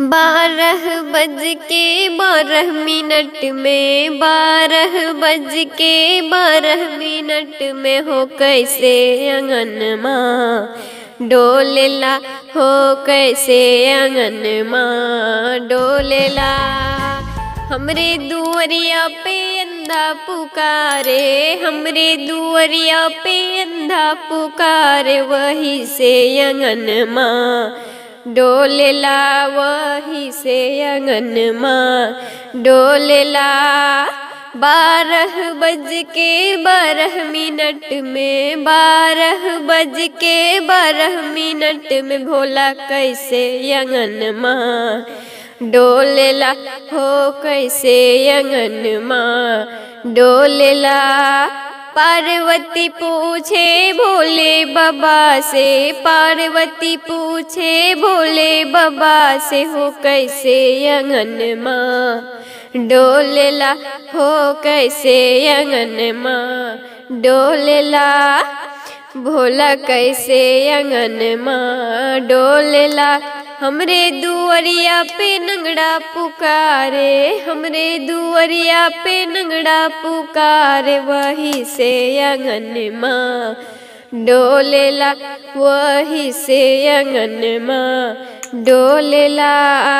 बारह बज के बारह मिनट में बारह बज के बारह मिनट में हो कैसे अंगन माँ डोलेला हो कैसे अंगन माँ डोलेला हमरे दुअरिया पे अंधा पुकारे हमरे दुअरिया पे अंधा पुकारे वही से अंगन माँ डोलेला वही से अंगन माँ डोलेला बारह बज के बारह मिनट में बारह बज के बारह मिनट में भोला कैसे अंगन माँ डोलेला हो कैसे अंगन माँ डोलेला पार्वती पूछे भोले बाबा से पार्वती पूछे भोले बाबा से हो कैसे अंगन माँ डोलेला हो कैसे अंगन माँ डोलेला भोला कैसे अंगन माँ डोलेला हमरे दुअरिया पे नंगड़ा पुकारे हमरे दुअरिया पे नंगड़ा पुकारे वही से अंगन माँ डोलेला वही से अंगन माँ डोलेला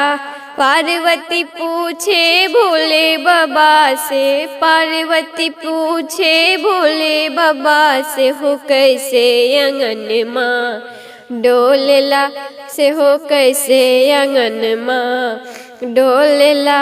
पार्वती पूछे भोले बाबा से पार्वती पूछे भोले बाबा से हो कैसे अंगन माँ डोलेला से हो कैसे अंगन माँ डोलेला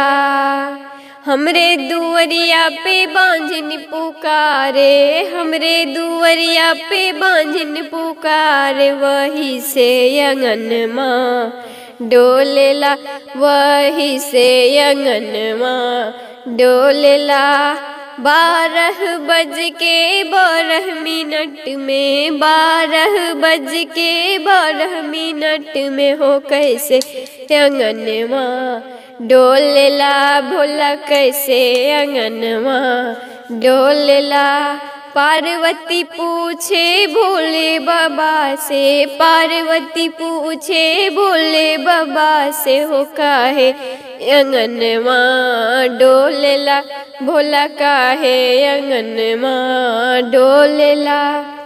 हमरे दुअरिया पे बांझन पुकारे हमरे दुअरिया पे बांझन पुकारे वही से अंगन माँ डोलेला वही से अंगन माँ डोलेला बारह बज के बारह मिनट में बारह बज के बारह मिनट में हो कैसे अंगन माँ डोलेला भोला कैसे अंगन माँ डोलेला पार्वती पूछे भोले बाबा से पार्वती पूछे भोले बाबा से हो काहे अंगन माँ डोलेला भोला काहे अंगन माँ डोलेला